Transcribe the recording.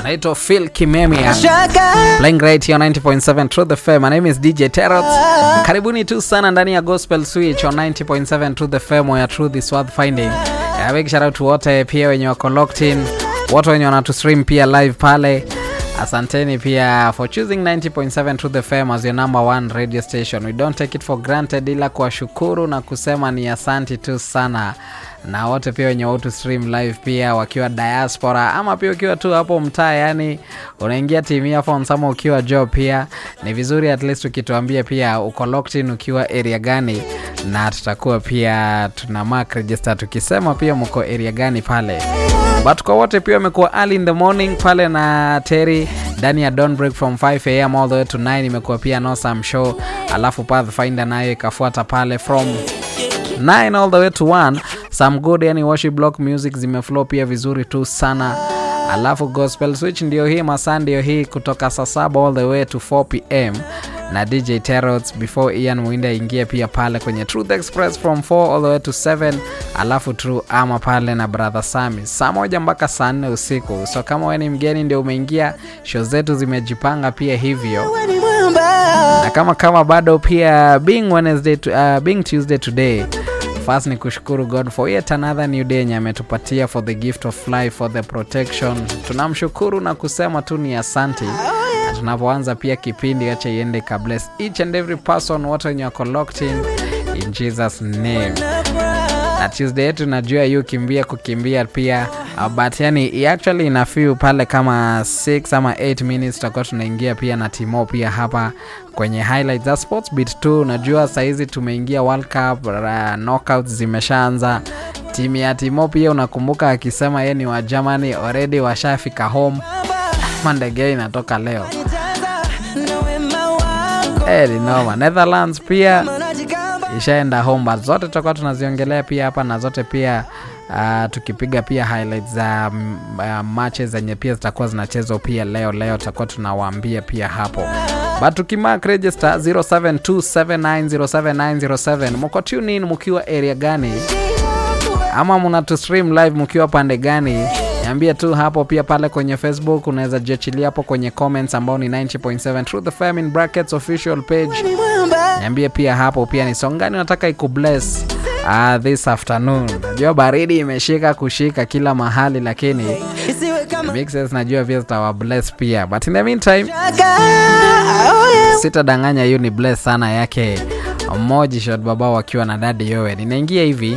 anaitwa Phil Kimemia playing right here on 90.7 Truth FM. My name is DJ Terrot. Karibuni tu sana ndani ya Gospel Switch on 90.7 Truth FM where truth is worth finding. A big shout out to wote pia wenye wako locked in, wote wenye wanatu stream pia live pale. Asanteni pia for choosing 90.7 Truth FM as your number one radio station. We don't take it for granted, ila kuwashukuru na kusema ni asanti tu sana na wote pia wenye watu stream live pia wakiwa diaspora ama pia ukiwa tu hapo mtaa, yani unaingia team earphones ama ukiwa job, pia ni vizuri at least ukituambia pia uko locked in ukiwa area gani, na tutakuwa pia tuna mark register tukisema pia mko area gani pale but kwa wote pia wamekuwa early in the morning pale na Terry ndani ya Dawn Break from 5 am all the way to 9 imekuwa pia no some show, alafu Pathfinder nayo ikafuata pale from 9 all the way to 1 some good yani worship block music zimeflow pia vizuri tu sana alafu gospel switch ndio hii masaa ndio hii kutoka saa saba all the way to 4 pm na dj terots before ian mwinde aingie pia pale kwenye truth express from 4 all the way to 7 alafu true ama pale na brother sami saa moja mpaka saa nne usiku so kama we ni mgeni ndio umeingia show zetu zimejipanga pia hivyo na kama kama bado pia being Wednesday to, uh, being Tuesday today first ni kushukuru God for yet another new day yenye ametupatia for the gift of life for the protection tunamshukuru na kusema tu ni asanti na tunapoanza pia kipindi acha iende ka bless each and every person wote wenye wako locked in in Jesus name na Tuesday yetu najua yu kimbia kukimbia pia uh, but yani actually ina feel pale kama 6 ama 8 minutes tutakuwa tunaingia pia na Timo pia hapa kwenye highlights za sports beat 2 najua sahizi tumeingia World Cup uh, knockouts zimeshaanza timu ya Timo pia unakumbuka akisema yeye ni wa Germany already washafika home mandege inatoka leo eh, ni noma Netherlands pia ishaenda home but zote tutakuwa tunaziongelea pia hapa na zote pia uh, tukipiga pia highlights za um, uh, matches zenye pia zitakuwa zinachezwa pia leo leo tutakuwa tunawaambia pia hapo but tukimark register 0727907907 mko tune in mkiwa area gani ama mnatu stream live mkiwa pande gani niambie tu hapo pia pale kwenye facebook unaweza jiachilia hapo kwenye comments ambao ni 90.7 truth fm in brackets official page niambie pia hapo pia ni song gani unataka ikubless uh, this afternoon najua baridi imeshika kushika kila mahali lakini mixes najua pia zitawa bless pia but in the meantime sitadanganya hiyo ni bless sana yake moji shot baba wakiwa na dadi yowe ninaingia hivi